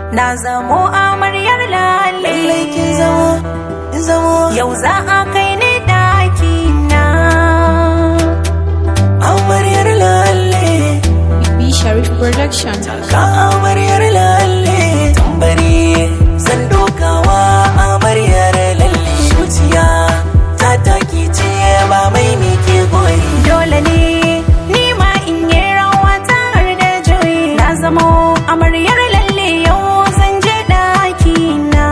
na zamo amaryar lalle lallai kin zamo kin zamo yau za a kai ni daki na amaryar lalle B Sharif Production. ka amaryar lalle tambari zan dokawa amaryar lalle zuciya ta taki ce ba mai mike goyi dole ne ni ma in yi rawa tare da juyi na zamo amaryar lalle yau zan je daki na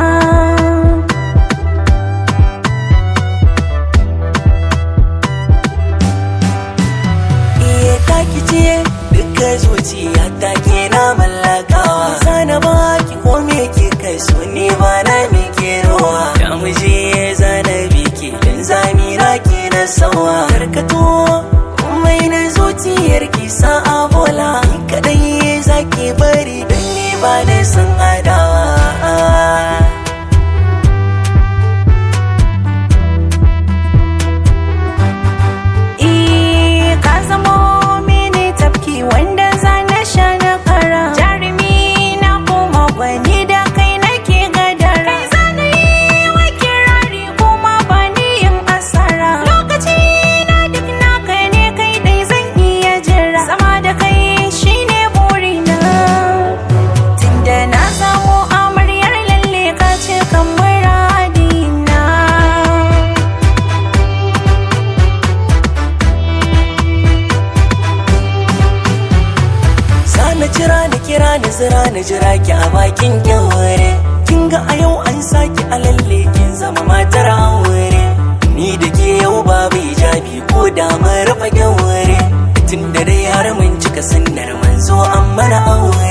iye taki ce duka zuciya ta ke na mallakawa sana ba ki ko me ke kai so ne ba na mike rowa da muje zana biki dan zamira ke na sawa karkato mai na zuciyar ki sa a bola ni kadai zaki bari dan ni ba na san adawa Eh, ka zamo mini tafki wanda za na sha na kara jarumi na kuma gwani da kai nake gadara kai za na yi wa kirari kuma ba ni yin asara lokaci na duk naka ne kai dai zan iya jira zama da kai shine burina tunda na samu amaryar lalle ka ce kan muradina Sana jira ni kira ni zira ni jira ki a bakin kyaure Kin ga a yau an saki a lalle kin zama matar aure Ni da ke yau babu hijabi ko da mun rufe kyaure Tun da dai har mun cika sunnar manzo an mana aure